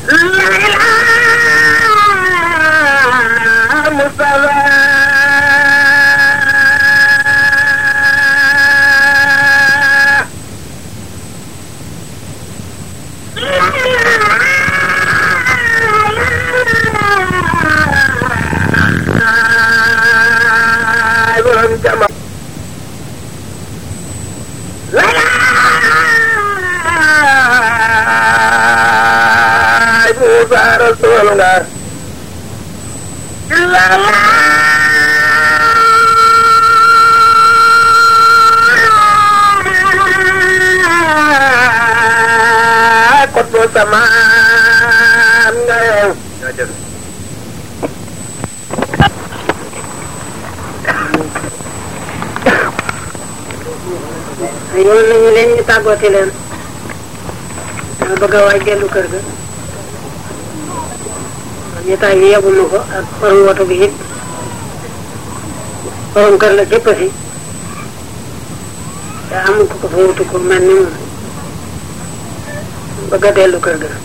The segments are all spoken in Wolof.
yoon nañu leen ñu tàggooti leen ma bëgg a waaj dellu kër ga ñetaay bi yebuma ko ak borom woto bi it borom kër la jëpp si te amul ko ko fa wutu ko mel ni moom bëgg a dellu kër ga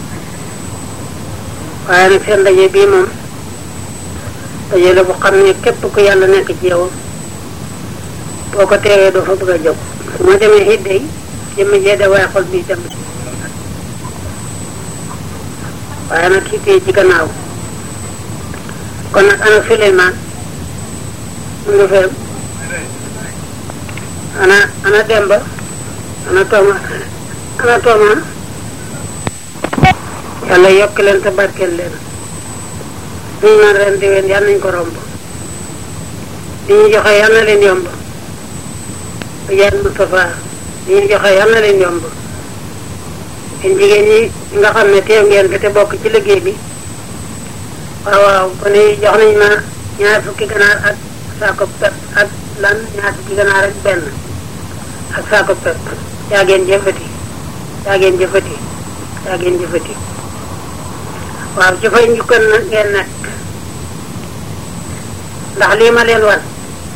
waaye nag seen daje bii moom daje la bu xam ne képp ku yàlla nekk ci yow boo ko teewee doo fa bëgg a jóg su ma demee it day jëmm jee de waaye xol bi dem waaye nag kii tey ci gannaaw kon nag ana Souleymane mu ngi fee ana ana Demba ana Tooma ana Tooma yàlla yokk leen te barkeel leen ñu naan ren déwén yal nañ ko romb li ñu joxe yal na leen yomb Yàlla Moustapha li ñu joxe yal na leen yomb yéen jigéen ñi nga xam ne teew ngeen fi te bokk ci liggéey bi waaw waaw bu ne jox nañ ma ñaar fukki ganaar ak saako pepp ak lan ñaar fukki ganaar ak benn ak saako pepp yaa ngeen jëfati yaa ngeen jëfati yaa ngeen jëfati waaw ci fay njukkan nag ngeen nekk ndax lii ma leen wan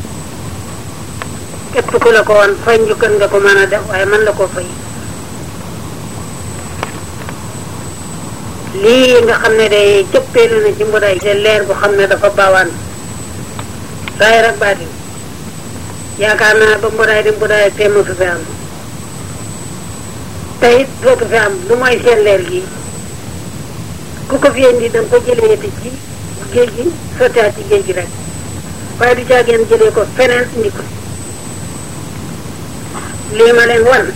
képp ku la ko wan fay njukkan nga ko mën a def waaye man la ko fay lii nga xam ne day cëppeelu na ci mbuday te leer bu xam ne dafa baawaan saay rek baatin yaakaar naa ba mbuday di mbuday te mosu fi am te it dootu fi am lu mooy seen leer gi ku ko fi indi da nga ko jëlee te ci géej gi sottiwaat ci géej gi rek waaye du caageen jëlee ko feneen indi ko lii ma leen wan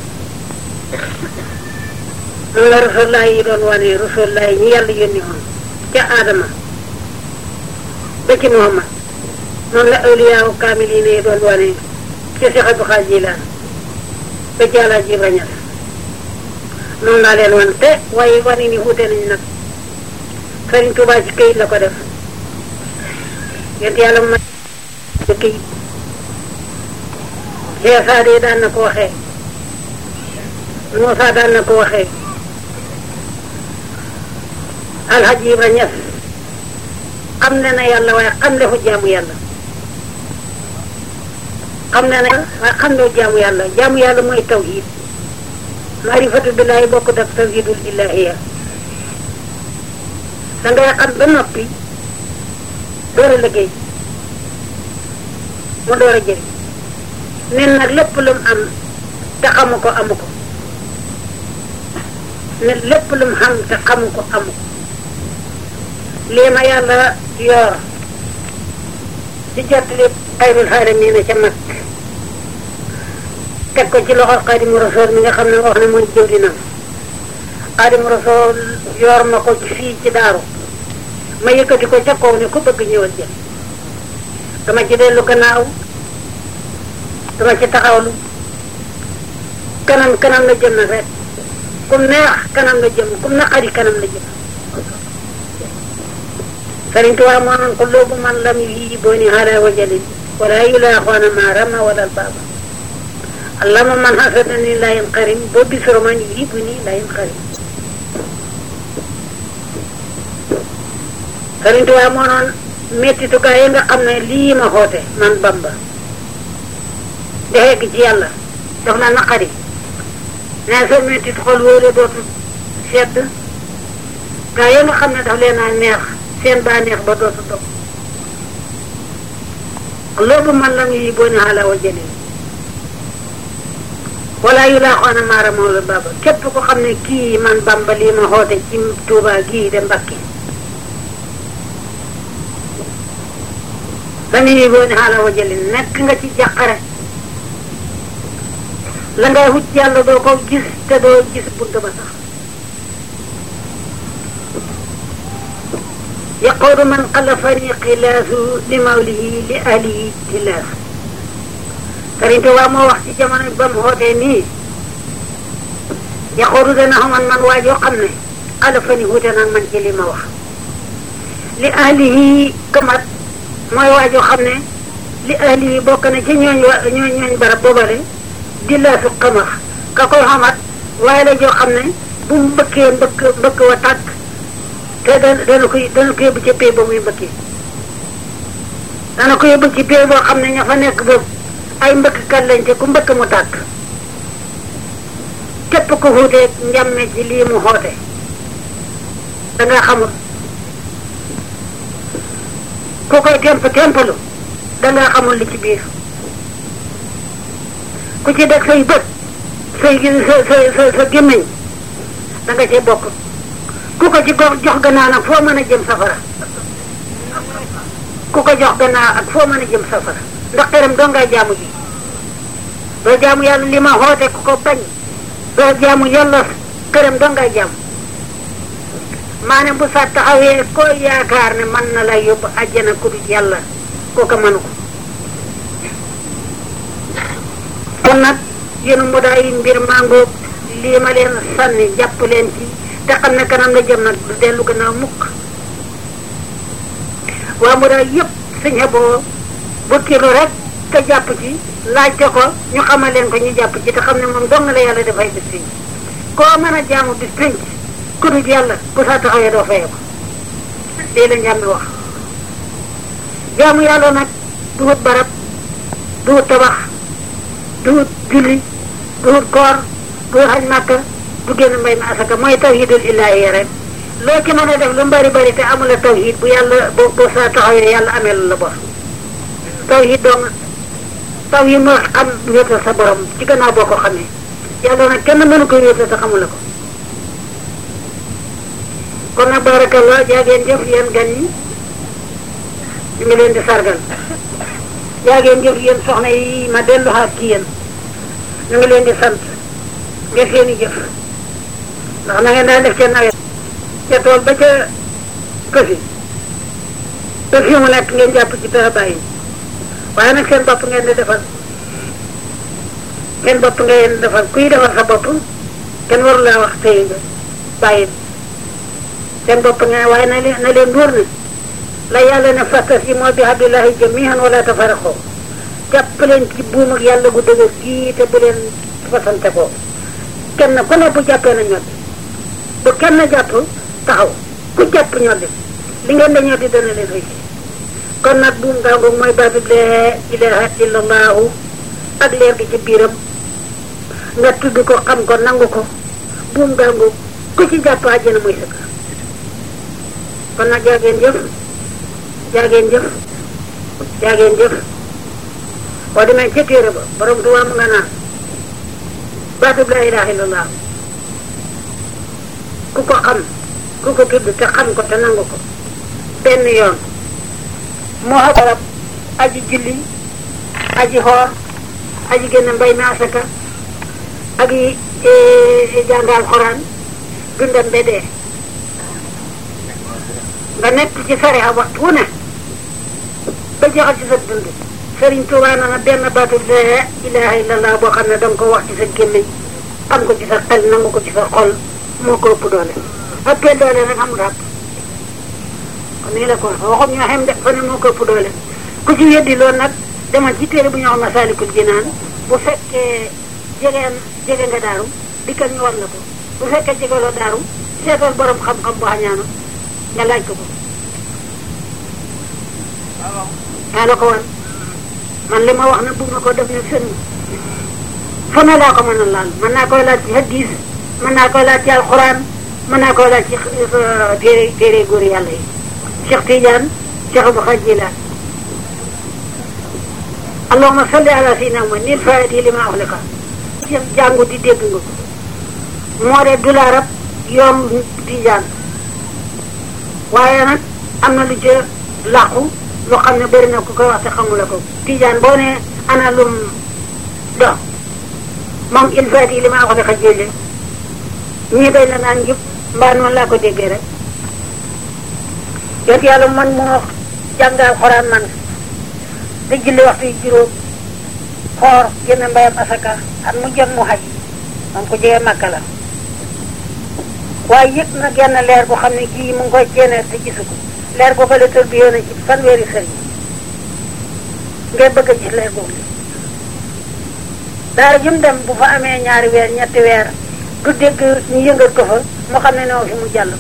noonu la rasulullah yi doon wane rasulullah yi ñu yàlla yónni woon ca Adama ba ci Muhammad noonu la awliyaawu kaamil yi ne doon wane ca Cheikh Abdou Khadre Jilaan ba ci Alaaji Ibra Ñas noonu laa leen wan te waaye wane ni wuute nañ nag Sëriñ Tuubaa ci këyit la ko def yent yàlla ma ci këyit Cheikh Saade daan na ko waxee Moussa daan na ko waxee alhaji Ibra Ñas xam ne na yàlla waaye xam le fu jaamu yàlla xam ne na waaye xam le fu jaamu yàlla jaamu yàlla mooy tawhid maarifatu billaahi bokkut ak tawhidul ilaahiya da ngay xam ba noppi door a liggéey mu door a jëriñ nen nag lépp lu mu am te xamu ko amu ko ne lépp lu mu xam te xamu ko amu ko lii ma yàlla yor ci jottali xayrul xaalamiina ca mag teg ko ci loxo xaadimu rasool mi nga xam ne wax ne mooy jëwrinam xaadimu rasool yor ma ko ci fii ci daaru ma yëkkati ko ca kaw ne ku bëgg ñëwal jël dama ci dellu gannaaw dama ci taxawlu kanam kanam la jëm nag rek kum neex kanam la jëm kum naqari kanam la jëm Sëriñ Tuubaa moo naan ko loobu man lam yi booni ala wajalin wala yulaaxoona ma rama wala baaba allama man hasadani la yanqarim boo bisoro man yi bu ni la yanqarim Sëriñ Tuubaa moo noon mettitukaay yi nga xam ne lii ma xoote man Bamba dexee gi ci yàlla daf la naqari mais soo mettit xol wóole dootu sedd gaa yi nga xam ne daf leen a neex seen baa neex ba dootu dog loolu man lam yi boo ne xala wa jëlee wala yu laa xoona maara moom la baba képp ko xam ne kii man bamba lii ma xoote ci Tuuba gii de Mbàkke lam yi boo ne xala wa jëlee nekk nga ci jàqare la ngay wut yàlla doo ko gis te doo gis bunt ba sax yaquudu man xalafani xilaasu li mawlihi li ahlihi tilaas Sëriñ Tuubaa moo wax ci jamono ba mu xootee nii yaquudu dana xaman man waa joo xam ne xalafani wuute nag man ci li ma wax li ahlihi kamat mooy waa joo xam ne li ahlihi bokk na ci ñooñ wa ñooñ ñooñ barab boobale di laasu xamax ka koy xamat waaye la joo xam ne bu mu mbëkkee mbëkk mbëkk wa tàkk te dana dana ko dana ko yóbbu ci pay ba muy mbëkkee dana ko yóbbu ci pay boo xam ne ña fa nekk boobu ay mbëkkkat lañ te ku mbëkk mu tàkk képp ko xuutee njàmme ci lii mu xoote da nga xamul ku koy temp tempalu da nga xamul li ci biir ku ci deg say bët say sa sa sa sa gémmiñ da nga cee bokk ku ko ci gox jox gannaaw nag foo mën a jëm safara ku ko jox gannaaw ak foo mën a jëm safara ndax xeram doo ngay jaamu ji doo jaamu yàlla li ma xoote ku ko bañ doo jaamu yàlla xeram doo ngay jaamu maanaam bu sa taxawee koo yaakaar ne mën na la yóbbu àjjana ku dul yàlla kooka mënu ko kon nag yéen mu daay mbir màngoog lii ma leen sànni jàpp leen ci te xam ne kanam la jëm nag du dellu gannaaw mukk waa mu daay yëpp suñ xeboo bu kilo rek te jàpp ci laajte ko ñu xamal leen ko ñu jàpp ci te xam ne moom dong la yàlla dafay bis pénc koo mën a jaamu bis pénc ku dul yàlla bu saa taxawee doo fayee ko lii la njàmbi wax jaamu yàlla nag du wut barab du wut tabax du wut julli du wut koor du wut xaj màkka du génn mbay mi asaka mooy tawhidul ilaahi rek loo ci mën a def lu mbari bari te amula tawhid bu yàlla bu bu saa taxawee yàlla amee lu la bor tawhid dong tawhid moo xam wéetal sa borom ci gannaaw boo ko xamee yàlla nag kenn mënu ko wéetal te xamula ko kon nag barakallah jaageen jëf yéen gan yi ñu ngi leen di sargal jaageen jëf yéen soxna yi ma dellu xaat ci yéen ñu ngi leen di sant nga seeni jëf ndax na ngeen daan def ca nawet ca tool ba ca këfi te fii mu nekk ngeen jàpp ci pexe bàyyi waaye nag seen bopp ngeen di defal seen bopp ngeen defal kuy defal sa bopp kenn waru laa wax tey nga bàyyi seen bopp ngeen waaye na leen na leen wóor ne la yàlla ne fastasimu bi hablillahi jamii'an wala tafarraqu jàpp leen ci buum ak yàlla gu dëgër gii te bu leen fasante ko kenn ku ne bu jàppee na ñoddi bu kenn jàpp taxaw ku jàpp ñoddi li ngeen da ñoddi dana leen réussir kon nag buum gaangu mooy baatub laa ilaaha illallahu ak leer gi ci biiram nga tudd ko xam ko nangu ko buum gaangu ku ci jàpp àjjana muy sëkk kon nag jaageen jëf jaageen jëf jaageen jëf boo demee ca téere ba borom tuwaa mu nga naan baatub laa ilaha illallah ku ko xam ku ko tudd te xam ko te nangu ko benn yoon moo xa barab aji julli aji xoor aji génn mbay mi asaka ak yi jàngal xoraan dundam ba dee nga nekk ci sariya waxtu wu ne ba joxe ci sa dund Sëriñ Tuubaa na benn baatu laa ilaha illallah boo xam ne danga ko wax ci sa gémmiñ xam ko ci sa xel nangu ko ci sa xol moo ko ëpp doole ëppee doole rek amul àpp kon nii la ko waxum ñoo xem de fa ne moo ko ëpp doole ku ci weddi loolu nag demal ci téere bu ñu wax Masaalikul Jinaan bu fekkee jegeen jege nga daaru dikkal ñu war la ko bu fekkee jegeloo daaru seetal borom xam-xam bu xañaanu nga laaj ko ko yaa la ko wan man li ma wax na bugg na ko def nag sën fu ne laa ko mën a laal mën naa koy laal ci hadis mën naa koy laal ci alxuraan mën naa koo laaj ci téere téere góor yàlla yi Cheikh Tidiane Cheikh Abou Khadjila allahumma salli ala sayyidina Muhammad nil faati li ma uxlika jàngu di dégg nga ko moo de du la rab yoon Tidiane waaye nag am na lu ca làqu lu xam ne bëri na ku koy wax te xamula ko Tidiane boo ne ana lum dox moom il faati li ma uxlika jële ñii day la naan njub mbaa noonu laa ko déggee rek yot yàlla man moo jàngal xoraan man di julli waxtu yi juróom xoor génn mbayam asaka at mu jot mu xaj moom ko jege màkka la waaye yëg na genn leer bu xam ne kii mu ngi koy ceeneer te gisu ko leer boo ko la tër bi yoon ci fanweeri sëriñ ngay bëgg a gis leer boobu daara jum dem bu fa amee ñaari weer ñetti weer du dégg ñu yëngal ko fa mu xam ne noo fi mu jàll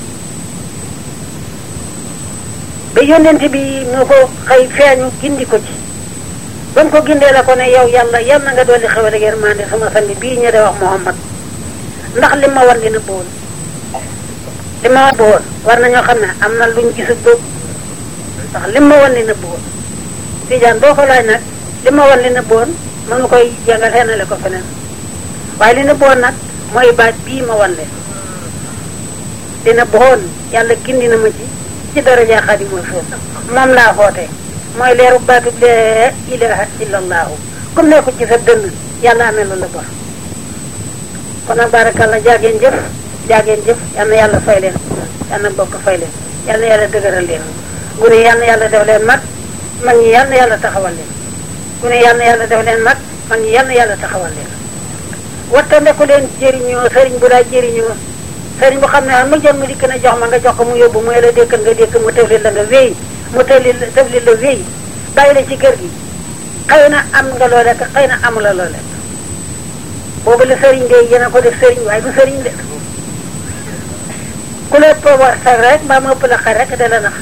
ba yónnent bi moo ko xëy feeñu gindi ko ci ba mu ko gindee la ko ne yow yàlla yal na nga dolli xewal ak yërmande sama sang bii ñu de wax Muhammad ndax li ma wan li na boon li ma wan boon war nañoo xam ne am na luñ gisul boobu ndax li ma wan li na boon Tijaan boo ko laaj nag li ma wan li na boon mënu koy jàngal xeenale ko feneen waaye li na boon nag mooy baat bii ma wan leen li na boon yàlla gindi na ma ci ci daraja Xaadimu Rasuul moom laa xoote mooy leeru baatu laa ilaha illallahu comme ne ko ci sa dënn yàlla amee loolu la bor kon nag barakallah jaageen jëf jaageen jëf yal na yàlla fay leen yal na bokk fay leen yal na yàlla dëgëral leen gune yal na yàlla def leen mag mag ñi yal na yàlla taxawal leen gune yal na yàlla def leen mag mag ñi yal na yàlla taxawal leen wattandeku leen jëriñoo sëriñ bu laa jëriñoo sëriñ bu xam ne mu jël mu dikk na jox ma nga jox ko mu yóbbu mu la dékkal nga dékk mu tëfli la nga wéy mu tëfli la tëfli la wéy bàyyi la ci kër gi xëy na am nga loo lekk xëy na amula loo lekk boobu la sëriñ de yéen a ko def sëriñ waaye du sëriñ de ku la ëpp war sax rek mbaa mu ëpp la xar rek da la nax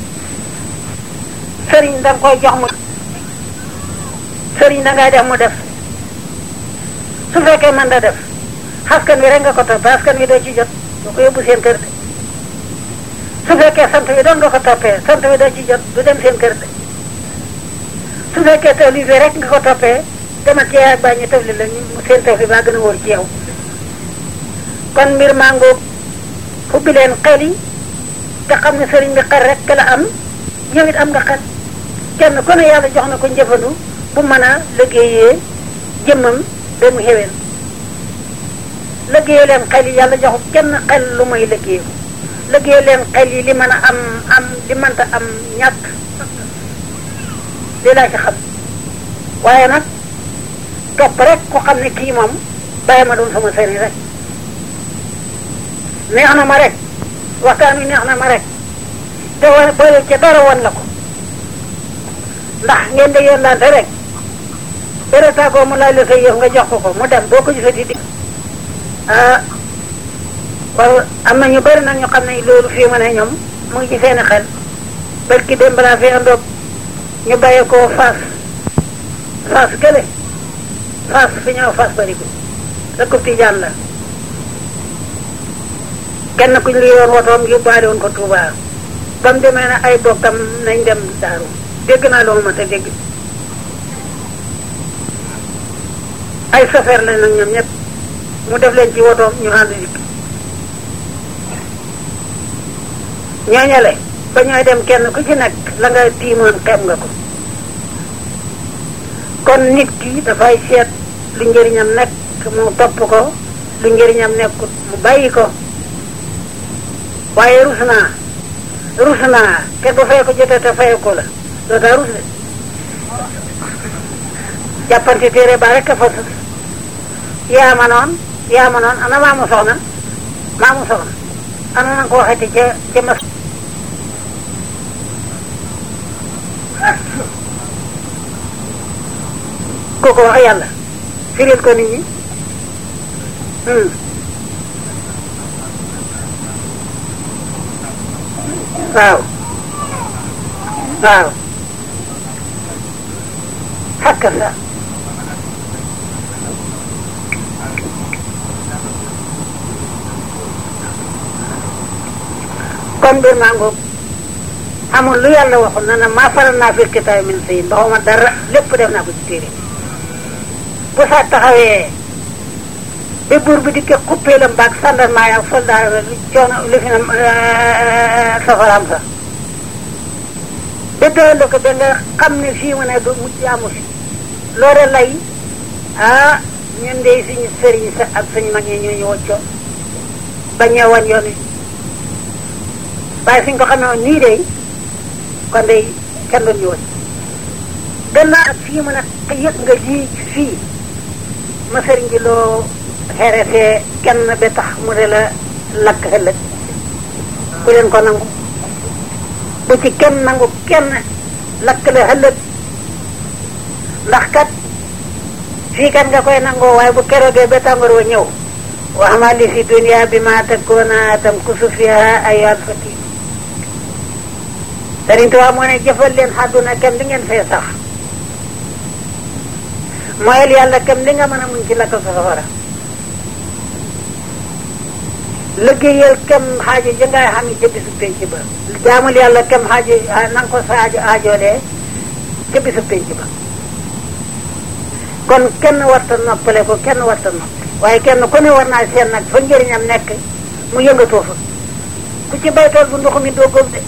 sëriñ da nga koy jox mu sëriñ da ngay def mu def su fekkee mën da def askan wi rek nga ko toppee askan wi doo ci jot doo ko yóbbu seen kër de su fekkee sant wi doon nga ko toppee sant wi doo ci jot du dem seen kër de su fekkee tawli bi rek nga ko toppee demal ci yaay ak bàyyi ñu tawli la ñu seen tawli baa gën a wóor ci yow kon mbir maa ngoog ubbi leen xel yi te xam ne sëriñ bi xel rek la am yow it am nga xel kenn ku ne yàlla jox na ko njëfandu bu mën a liggéeyee jëmmam ba mu xeween liggéey leen xel yi yàlla jox kenn xel lu may liggéey ko liggéey leen xel yi li mën a am am li mënta am ñàkk li laa ci xam waaye nag topp rek ku xam ne kii moom bàyyi ma doon sama sëriñ rek neex na ma rek waxtaan wi neex na ma rek te wa boole ca dara woon la ko ndax ngeen di yónnaante rek dara tàggoo mu laaj la say yëf nga jox ko ko mu dem boo ko gisati di ah waaw am na ñu bëri nag ñu xam ne loolu fii ma ne ñoom mu ngi ci seeni xel barki dem balaa fi andoog ñu bàyyee koo faas faas gële faas fi ñëw faas bari ko dëkkub Tijaan la kenn ku ñu yoon wotoom yóbbaale woon ko Touba ba mu demee ne ay bokkam nañ dem daaru dégg naa loolu ma te dégg ay chauffeur lañ nag ñoom ñëpp mu def leen ci wotoom ñu ànd dikk ñooñale ba ñooy dem kenn ku ci nekk la nga tiimoon xem nga ko kon nit ki dafay seet lu njëriñam nekk mu topp ko lu njëriñam nekkut mu bàyyi ko waaye rus naa rus naa te bu fay ko jotee te fay ko la doo taa rus de jàppante téere ba rek a fa sus yaa ma noon yaa ma noon ana maamu soxna maamu soxna ana na ko waxeti ca ca mas kooku wax yàlla firil ko nit ñi waaw waaw xakk sa kon mbir maa ngoog amul lu yàlla waxul na na maa faral naa fil kitaab min sayin baxuma dara lépp def naa ko ci téere bu saa taxawee ba buur bi di ko xuppee la mbaag sandarmaa ak soldat li coono li fi na safaraam sa ba doylu ko ba nga xam ne fii mu ne du mucc amu fi loolu lay ah ñun de suñu sëriñ sa ak suñu mag ñi ñoo ñu woccoo ba ñëwoon yoon wi waaye suñ ko xamee woon nii de kon de kenn doon ñu woon gannaaw ak fii mu ne yëg nga lii fii ma sëriñ bi loo xeeretee kenn ba tax mu de la lakk ëllëg ku leen ko nangu bu ci kenn nangu kenn lakk la ëllëg ndax kat fii kat nga koy nangoo waaye bu keroogee ba tàngoor wa ñëw wax ma li fi dunia bi ma takkoona tam kusu fiha ay alfati Sëriñ Tuubaa moo ne jëfal leen àdduna kem li ngeen fee sax mooyel yàlla kem li nga mën a muñ ci lakk sa safara liggéeyal kem xaajo ji ngay xam ca bisu penc ba jaamul yàlla kem xaajo na nga ko sa aajo aajoolee ca bisu penc ba kon kenn warta noppale ko kenn warta noppale waaye kenn ku ne war naa seen nag fa njëriñam nekk mu yëngatoo fa ku ci baytool bu ndox mi doo góob de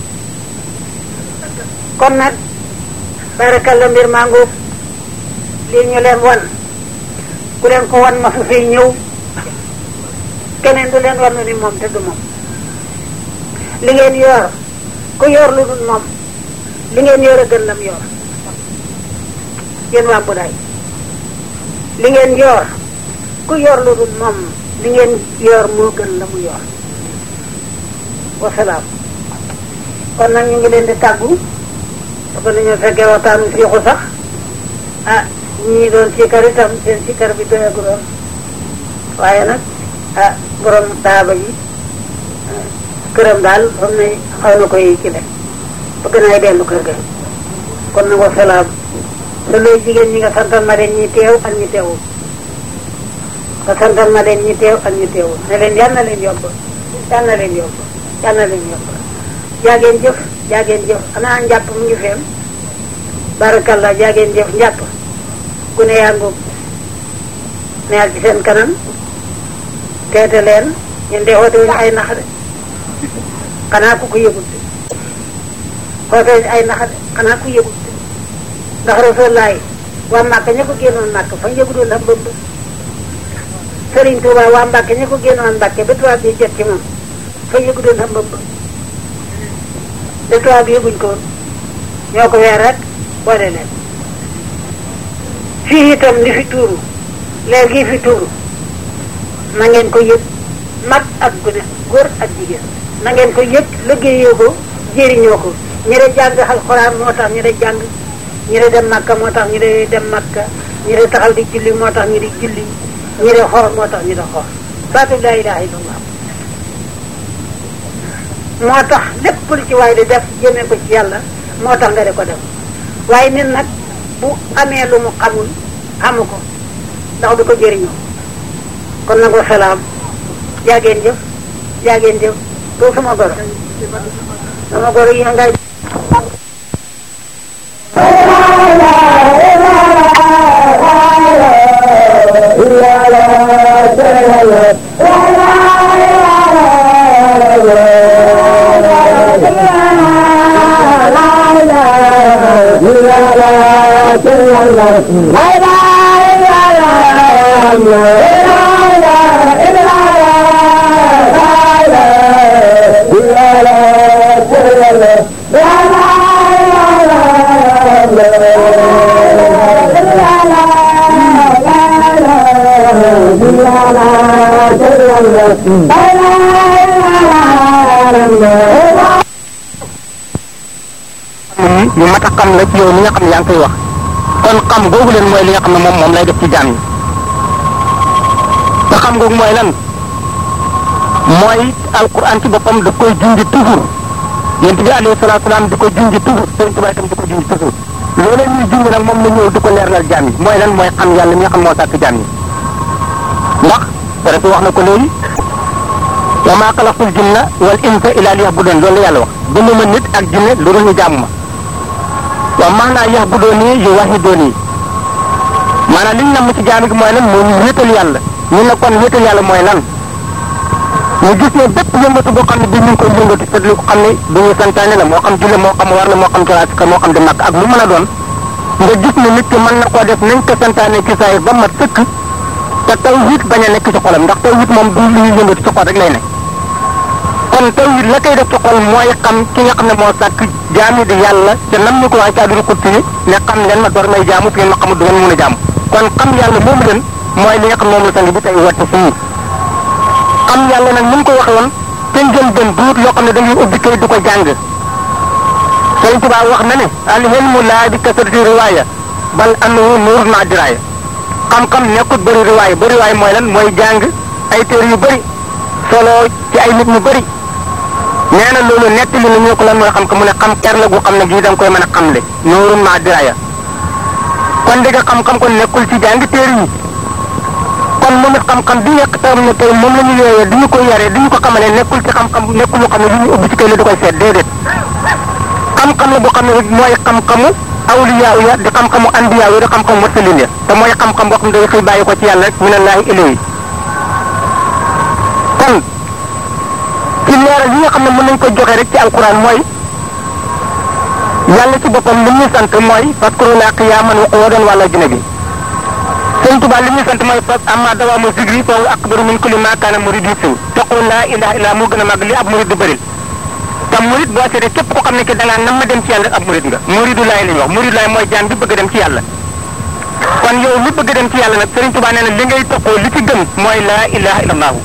kon nag barakalla mbir maa ngóob lii ñu leen wan ku leen ko wan ma su fiy ñëw keneen du leen wan ni moom te du moom li ngeen yor ku yor lu dul moom li ngeen yor a gën lam yor yéen waa Mbudaay li ngeen yor ku yor lu dul moom li ngeen yor moo gën la mu yor wasalaam kon nag ñu ngi leen di tàggu ba nañoo fekkee waxtaanu fiixu sax ah ñii doon siikar itam seen siikar bi doyagu doon waaye nag ah borom daaba yi këram daal xam ne xaw na koy ci le bëgg naay dellu kër ga kon nag wasalaam te looy jigéen ñi nga santal ma leen ñi teew ak ñi teewul nga santal ma leen ñi teew ak ñi teewul ne leen yal na leen yomb yal na leen yomb yal na leen yomb jaageen jëf jaageen jëf xanaa njàpp mu ngi feem barakallah jaageen jëf njàpp ku ne yaa ngóob neel ci seen kanam teete leen ñun de xoote wuñu ay nax de xanaa ku ko yëgut de xoote wuñu ay nax de xanaa ku yëgut de ndax rasulaay waa Màkka ña ko génnoon Màkka fa yëgudoon am bëmb Sëriñ Tuuba waa Mbàkke ña ko génnoon Mbàkke ba tubaab bi jot ci moom fa yëgudoon am bëmb ba tubaab bi yëguñ ko ñoo ko weer rek boole leen fii itam li fi tuuru leer gi fi tuuru na ngeen ko yëg mag ak gune góor ak jigéen na ngeen ko yëg liggéeyoo ko jëriñoo ko ñi de jàng alxuraan moo tax ñi de jàng ñi de dem makka moo tax ñi de dem makka ñi de taxaw di julli moo tax ñi di julli ñi de xoor moo tax ñi de xoor baatu laa ilaha illallah moo tax lépp lu ci waay di def jëmee ko ci yàlla moo tax nga di ko def waaye nit nag bu amee lu mu xamul xamu ko ndax du ko jëriñoo kon nag wasalaam jaageen jëf jaageen jëf doo sama goro sama goro yi ngay lu mat a xam la ci yow li nga xam ne yaa ngi koy wax kon xam googu leen mooy li nga xam ne moom moom lay def ci jaam yi te xam googu mooy lan mooy alquran ci boppam da koy junj toujours yonent bi alayhi salaatu salaam di ko junj toujours Sëriñ Tuubaa itam di ko junj toujours loolu ñuy junj nag moom la ñëw di ko leeralal jaam yi mooy lan mooy xam yàlla mi nga xam moo sàkk jaam yi ndax pare wax na ko léegi wa maa xalaqtul jinna wal insa illa liya'budun loolu la yàlla wax binduma nit ak jinne lu dul ñu jàmm ma wa maanaa ya'buduni yuwahhiduni maanaam liñ namm ci jaam gi mooy lan mooy ñu wéetal yàlla ñu ne kon wéetal yàlla mooy lan ñu gis ne bépp yëngatu boo xam ne bi ñu ngi koy yëngatu te lu ko xam ne du ñu santaane la moo xam julle moo xam war la moo xam taraasika moo xam di màkk ak lu mën a doon nga gis ne nit ki mën na koo def nañ ko santaane ci saa ba mat sëkk te tawhid bañ a nekk ci xolam ndax tawhid moom du lu ñuy yëngatu ci xol rek lay ne kon tawhid la koy def ci xol mooy xam ki nga xam ne moo sàkk jaami di yàlla te nam ñu ko waxee ci àdduna kurti yi ne xam leen ma door may jaamu fi ngeen ma xamul du ngeen mën a jaamu kon xam yàlla moomu leen mooy li nga xam moom la sang bi tey wàtte fii xam yàlla nag ni mu ko waxee woon te ngeen gën duut loo xam ne dañuy ubbi kay du ko jàng Sëriñ Tuubaa wax na ne al ilmu laa bi kasrati riwaaya bal annahu nuurun maa diraaya xam-xam nekkut bëri riwaaya bëri riwaaya mooy lan mooy jàng ay téere yu bëri solo ci ay nit ñu bëri nee na loolu nettali na ñu ko lan mooy xam-xam mu ne xam ker la gu xam ne gii da nga koy mën a xamle nuurun maa diraaya kon dëgg xam-xam kon nekkul ci jàng téere yi kon moom it xam-xam bi nekk tam ne tey moom la ñu yooyee du ñu ko yaree du ñu ko xamalee nekkul ci xam-xam nekkul lu xam ne lu ñu ubbi ci kay la da koy seet déedéet xam-xam la boo xam ne mooy xam-xamu awliyaaw ya di xam-xamu andiyaaw ya di xam-xamu mursalin ya te mooy xam-xam boo xam ne day xëy bàyyi ko ci yàlla rek minallaahi ilayhi kon ci leeral yi nga xam ne mën nañ ko joxe rek ci alquran mooy yàlla ci boppam li ñuy sant mooy fazkurunaa qiyaaman wa qu'uudan wa alaa junubi sëñ Tuba li ñuy sant mooy fas amma dawaamu zikri fa huwa akbaru min kulli maa kaana murid yusiw taqul laa ilaha illa moo gën a màgg li ab murid du bëril te murid boo seetee képp ko xam ne ki da ngaa nam ma dem ci yàlla ab murid nga muridu laay la ñuy wax muridu laay mooy jaam bi bëgg dem ci yàlla kon yow li bëgg dem ci yàlla nag sëriñ Tuba nee na li ngay toqoo li ci gën mooy laa ilaha illallahu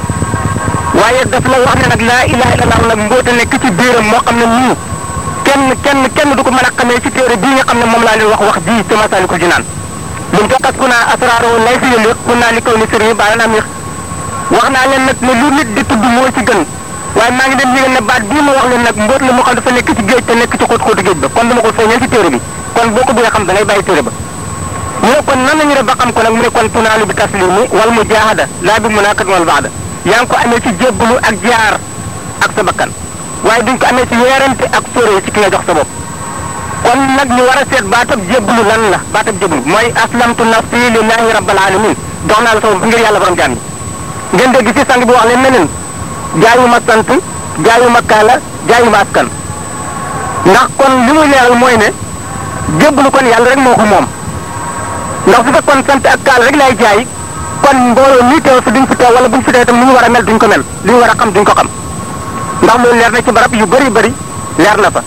waaye daf la wax ne nag laa ilaha illallahu nag mbóota nekk ci biiram moo xam ne nii kenn kenn kenn du ko mën a xamee ci téere bii nga xam ne moom laa leen wax wax ji ci Masaalikul Jinaan lim fekkas ku naa asraaro lay fi yële ku naa li kaw ni sëriñ baala naa mi wax naa leen nag ne lu nit di tudd moo ci gën waaye maa ngi leen yëgal ne baat bii ma wax leen nag mbóot la moo xam dafa nekk ci géej te nekk ci xóot xóotu géej ba kon dama ko feeñal ci téere bi kon boo ko bëggee xam da ngay bàyyi téere ba ñu ne kon nan la ñu def ba xam ko nag mu ne kon tunaalu bi taslimi wal mujaahada laa bi munaakat wal baada yaa ngi ko amee ci jébbalu ak jaar ak sa bakkan waaye duñ ko amee ci weerante ak sóore ci ki nga jox sa bopp kon nag ñu war a seet baatab jébbalu lan la baatab jébbalu mooy aslamtu nafsi lillahi rabbil alamin dox naa la sama ngir yàlla borom jaam yi ngeen dégg ci sang bi wax leen neneen jaayuma sant jaayuma kaala jaayuma askan ndax kon li muy leeral mooy ne jébbalu kon yàlla rek moo ko moom ndax su fekkoon sant ak kaala rek laay jaay kon mbooloo nii teew fi duñ fi teew wala buñ fi teew itam li ñu war a mel duñ ko mel li ñu war a xam duñ ko xam ndax loolu leer na ci barab yu bëri bëri leer na fa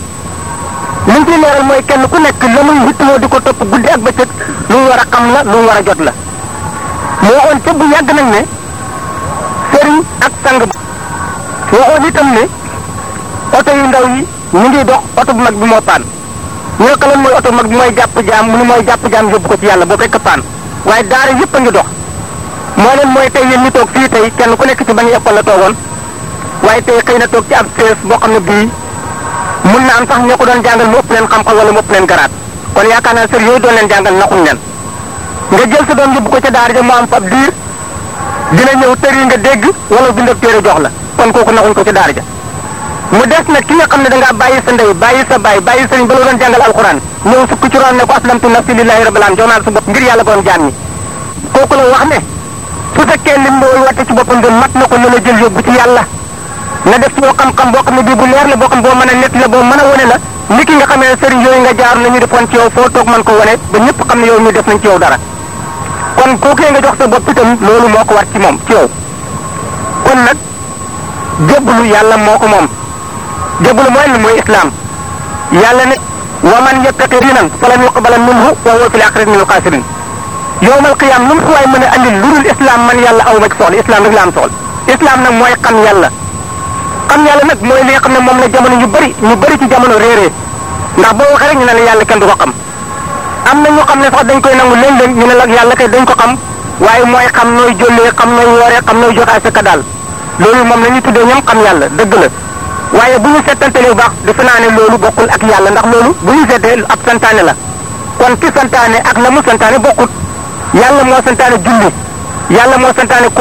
li ñu ciy leeral mooy kenn ku nekk la muy wittoo di ko topp guddi ak bëccëg lu mu war a xam la lu mu war a jot la moo waxoon ca bu yàgg nag ne sëriñ ak sang waxoon itam ne oto yu ndaw yi ñu ngi dox oto bu mag bi moo paan ñu ne ko lan mooy oto bu mag bi mooy jàpp jaam mu ni mooy jàpp jaam yóbbu ko ci yàlla boo fekk paan waaye daara yëpp a ngi dox moo leen mooy tey yéen ñu toog fii tey kenn ku nekk ci bañ école la toogoon waaye tey xëy na toog ci ab sees boo xam ne bii mun na am sax ñoo ko doon jàngal mu ëpp leen xam-xam wala mu ëpp leen garaat kon yaakaar naa sër yooyu doon leen jàngal naxuñ leen nga jël sa doom yóbbu ko ca daara ja mu am fab diir dina ñëw tër yi nga dégg wala bindab téere jox la kon kooku naxuñ ko ca daara ja mu des nag ki nga xam ne da ngaa bàyyi sa ndey bàyyi sa baay bàyyi sëriñ ba la doon jàngal alxuraan ñëw sukk ci roon ne ko aslamtu nafsi lillahi rabbil alamin jox naa la sa bopp ngir yàlla borom jaam ñi kooku la wax ne su fekkee lim boobu watte ci boppam de mat na ko na la jël yóbbu ci yàlla na def ci yow xam-xam boo xam ne bii bu leer la boo xam boo mën a nett la boo mën a wane la ni ki nga xamee ne sëriñ yooyu nga jaar nañu defoon ci yow foo toog mën ko wane ba ñëpp xam ne yow ñu def nañ ci yow dara kon kookee nga jox sa bopp itam loolu moo ko war ci moom ci yow kon nag jébbalu yàlla moo ko moom jébbalu mooy li mooy islam yàlla ne wa man yattaqi diinan falan yuqbala minhu wa huwa fil aaxirati minal xaasiriin yowmal qiyaam lu mu fi waay mën a andil lu dul islam man yàlla aw ma ci soxla islam rek la am soxla islam nag mooy xam yàlla xam yàlla nag mooy li nga xam ne moom la jamono ñu bëri ñu bëri ci jamono réeree ndax boo waxee rek ñu ne la yàlla kenn du ko xam am na ñu xam ne sax dañ koy nangu léeg-léeg ñu ne la yàlla kay dañ ko xam waaye mooy xam nooy jollee xam nooy wooree xam nooy joxe asaka daal loolu moom la ñuy tuddee ñoom xam yàlla dëgg la waaye bu ñu seetantalee bu baax defe naa ne loolu bokkul ak yàlla ndax loolu bu ñu seetee ab santaane la kon ki santaane ak la mu santaane bokkut yàlla moo santaane julli yàlla moo santaane koor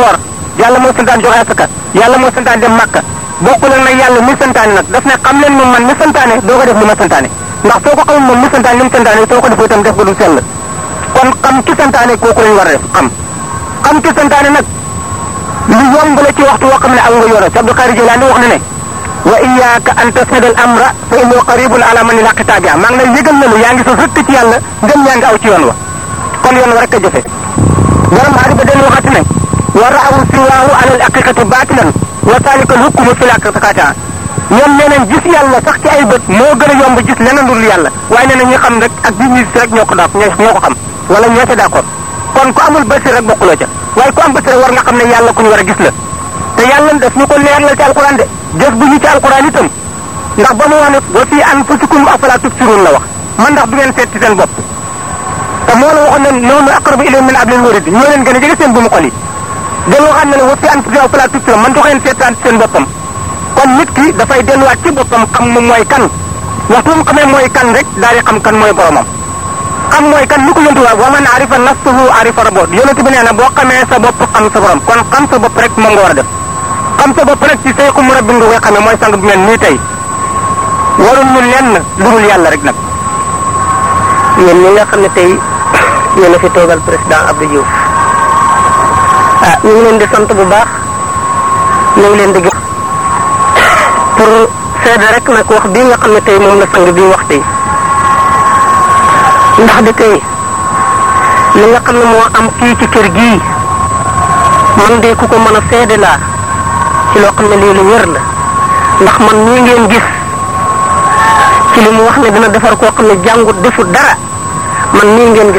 yàlla moo santaane joxe asaka yàlla moo santaane dem màkka bokkul ak nag yàlla mi santaane nag daf ne xam leen moom man mi santaane doo ko def li ma santaane ndax soo ko xamul moom mi santaane li mu santaane soo ko defee itam def ko du sell kon xam ki santaane kooku lañ war a def xam xam ki santaane nag lu yomb la ci waxtu woo xam ne aw nga yoro si Abdul Qadir Jilaani wax na ne wa iyyaka an tasnada al amra fa innahu qaribun ala man ilaqi taabia maa ngi lay yëgal na lu yaa ngi sos rëkk ci yàlla ngëm yaa ngi aw ci yoon wa kon yoon wa rek a jëfe borom maa ba den waxati ne wa raawu siwaahu ala al haqiqati baatilan wa salika al hukmu fi l haqiqati ñoom nee nañ gis yàlla sax ci ay bët moo gën a yomb gis leneen dul yàlla waaye nee na ñi xam rek ak bi ñu gis rek ñoo ko daaf ñoo ko xam wala ñoo ca d'accord kon ku amul bësir rek bokkuloo ca waaye ku am bësir war nga xam ne yàlla ku ñu war a gis la te yàlla daf ñu ko leerlal ci alquran de jëf bu ñu ci alquran itam ndax ba mu wax ne wa fii anfusikum afala tubsirun la wax man ndax du ngeen seet ci seen bopp te moo la waxoon ne noonu aqrabu ilayhi min hablil warid ñoo leen gën a jege seen bu mu xol yi dañu waxaat ne ne wa fii anfusikum afala tubsirun man du ngeen seetaan ci seen boppam kon nit ki dafay delluwaat ci boppam xam moom mooy kan waxtu mu xamee mooy kan rek daal di xam kan mooy boromam xam mooy kan ni ko yontu waa wa man arifa nafsahu arifa rabbo yonent bi nee na boo xamee sa bopp xam sa borom kon xam sa bopp rek moom nga war a def xam sa bopp rek ci sayxu murabbi nga koy xamee mooy sang bu mel nii tey warul ñu lenn lu dul yàlla rek nag yéen ñi nga xam ne tey yéen a fi toogal président Abdou Diouf ah ñu ngi leen di sant bu baax ñu ngi leen di gërëm pour seede rek nag wax bii nga xam ne tey moom la sang bii wax tey ndax di tey li nga xam ne moo am kii ci kër gii man de ku ko mën a seede laa ci loo xam ne lii lu wér la ndax man ñii ngeen gis ci li mu wax ne dina defar koo xam ne jàngut defut dara man nii ngeen gis